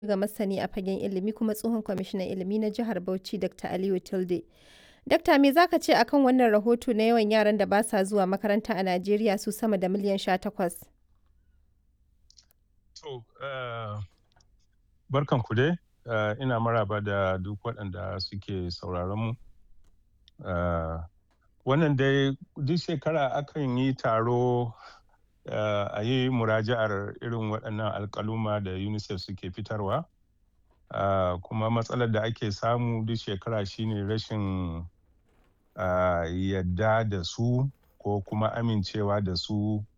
ga masani a fagen ilimi kuma tsohon kwamishinan ilimi na jihar Bauchi Dr. Aliyu Tilde. Dakta me zaka ce akan wannan rahoto na yawan yaran da ba sa zuwa makaranta a Najeriya su sama da miliyan sha takwas? To, barkan ku dai, ina maraba da duk waɗanda suke sauraron mu. Wannan dai duk shekara akan yi taro a yi muraja'ar irin waɗannan alƙaluma da UNICEF suke fitarwa. Kuma matsalar da ake samu duk shekara shine rashin yadda da su ko kuma amincewa da su